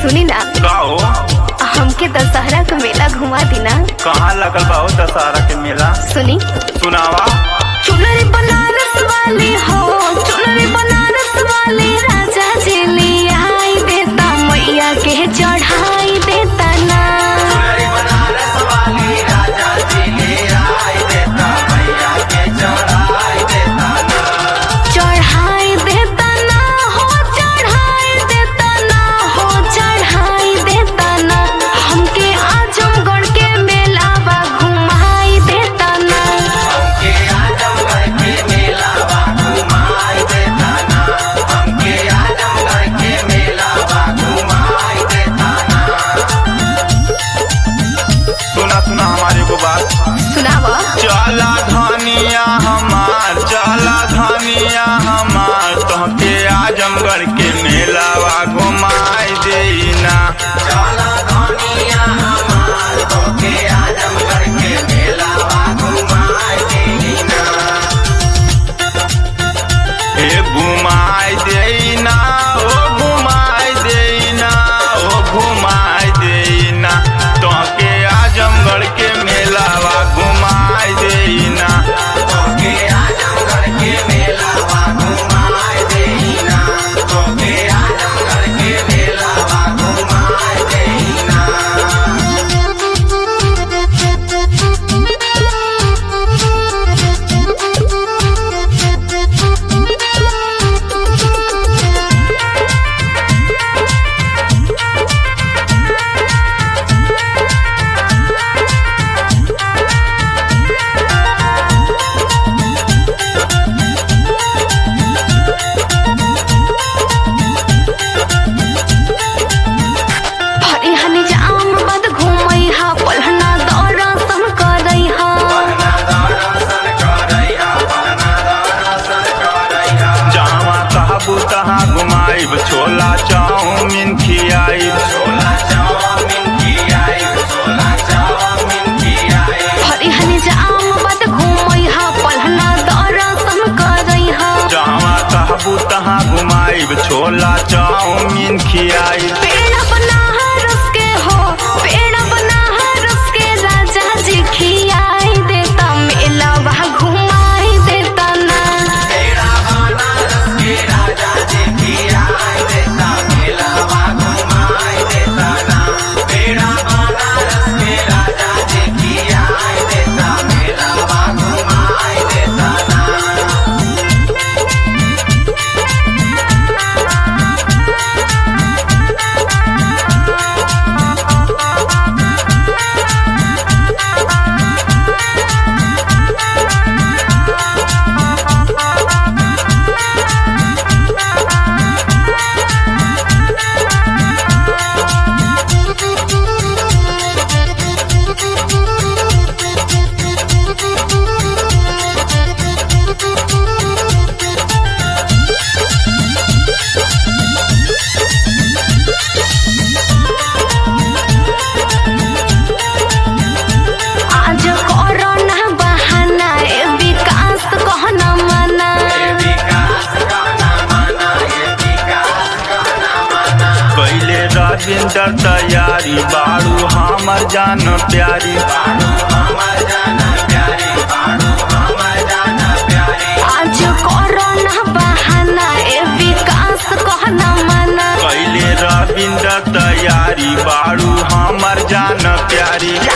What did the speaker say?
सुनी ना का हो हमके दशहरा का मेला घुमा दी ना कहाँ लगल बा हो दशहरा के मेला सुनी सुनावा चुनरी बनारस वाली हो चुनरी बनारस वाली राजा जी लिया आई देता मैया के चढ़ाई देता ना चढ़ाई देता ना हो चढ़ाई देता ना हो चढ़ाई देता ना हमके आजमगढ़ के मेलावा घुमाई देता ना सुना सुना हमारे को बात सुनावा चला धनिया हमार चला धनिया हमार तोहके आजमगढ़ के मेलावा घुमाई देना ए घुमाई देना ओ घुमाई देना ओ घुमाई देना तोहके आजमगढ़ के मेलावा घुमाई देना भरी हनी जाम बद घूमई हा पलहना दौरा सम करई हा जहाँ कहबू तहाँ घुमाइब छोला चाउमीन खियाइब भरी हनी जाम बद घूमई हा पलहना दौरा सम करई हा जहाँ कहबू तहाँ घुमाइब छोला चाउमीन खियाइब पेड़ बना रस के हो पेड़ बना रस के राजा जी खियाई देता मेला वहाँ घुमाई देता ना आज कोरोना बहाना ए विकास कहना मना कैले रविंदर तैयारी बारू हमर जान प्यारी आज कोरोना बहाना ए विकास कहना मना कैले रविंदर तैयारी बारू हमर जान प्यारी